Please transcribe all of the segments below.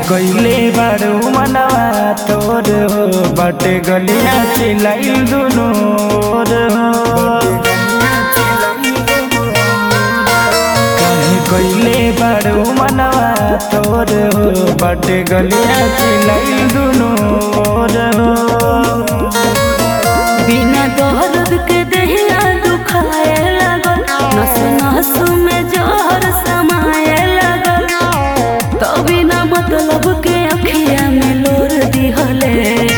कइले बारू मनवा तोर हो बाटे गलिया चिलाइल दुनो ओर हो काहे कइले बारू मनवा तोर हो बाटे गलिया चिलाइल दुनो ओर हो बिना दर्द के दहिया दुखाए लगल नस नस में जहर समाए लगल तो बिना मतलब के अखिया में लोर दिहले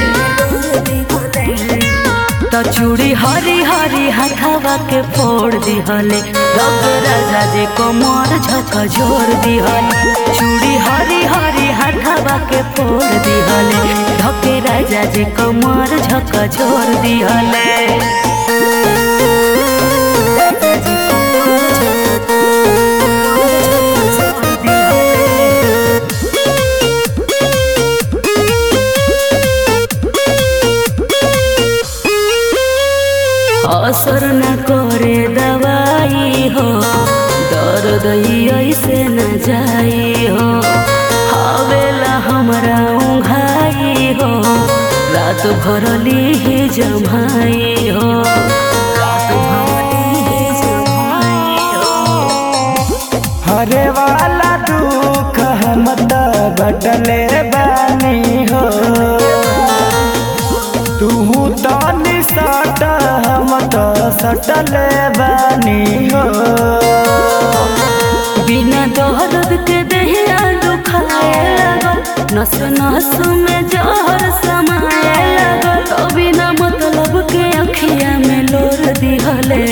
तो चूड़ी हरी हरी हथावा के फोड़ दिहले रब राजा जे कमर झक जोर दिहले चूड़ी हरी हरी हथावा के फोड़ दिहले धके राजा जे कमर झक जोर दिहले असर न करे दवाई हो दर्द ऐसे न जाई हो हवेला हमरा उघाई हो रात भर ली जमाई हो रात भर ली जमाई हो हरे वाला दुख हम त बटले बानी हो तू तो निसट हम तो सटले बानी हो बिना दर्द के दहिया दुखाए लगल नस नस में जहर समाए लगल तो बिना मतलब के अखिया में लोर दिहले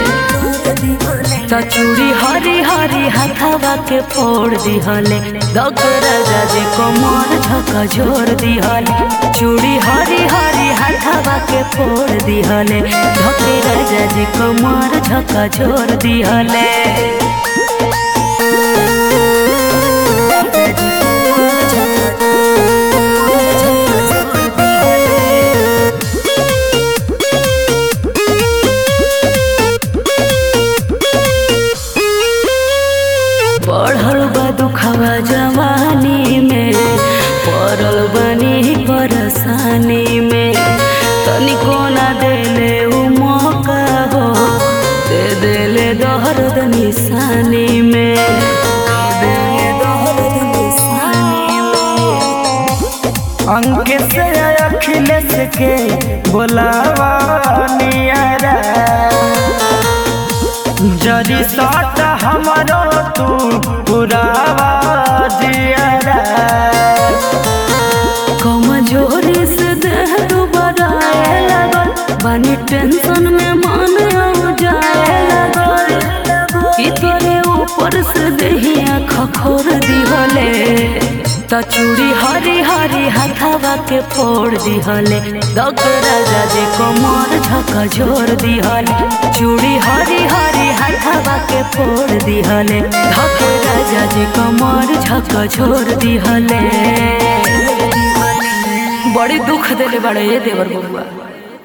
तो चूड़ी हरी हरी हथावा के फोड़ दिहले दग राजा जे कमर झक जोर दिहले चूड़ी हरी हरी हथावा के फोड़ दिहले धके राजा जे कमर झक जोर दिहले बढ़ल बा दुखवा जवानी में पड़ल बनी परेशानी में तनिको ना देले उ मौका हो दे देले दर्द निशानी में दे देले दर्द निशानी में अंक से अखिलेश के बोलावा नियरा जरी सट हमरो तू पुरावा जियरा कमजोरी से देह दुबराए लगल बानी टेंशन में मन हो जाए लगल कि तोरे ऊपर से देहिया खखोर दिहले त चूड़ी हरी हरी हथावा के फोड़ दिहले दग राजा जे कमर झक जोर दिहले चूड़ी हरी हरी हथावा के फोड़ दिहले धक राजा जे कमर झक जोर दिहले बड़ी दुख देले बड़े ये देवर बबुआ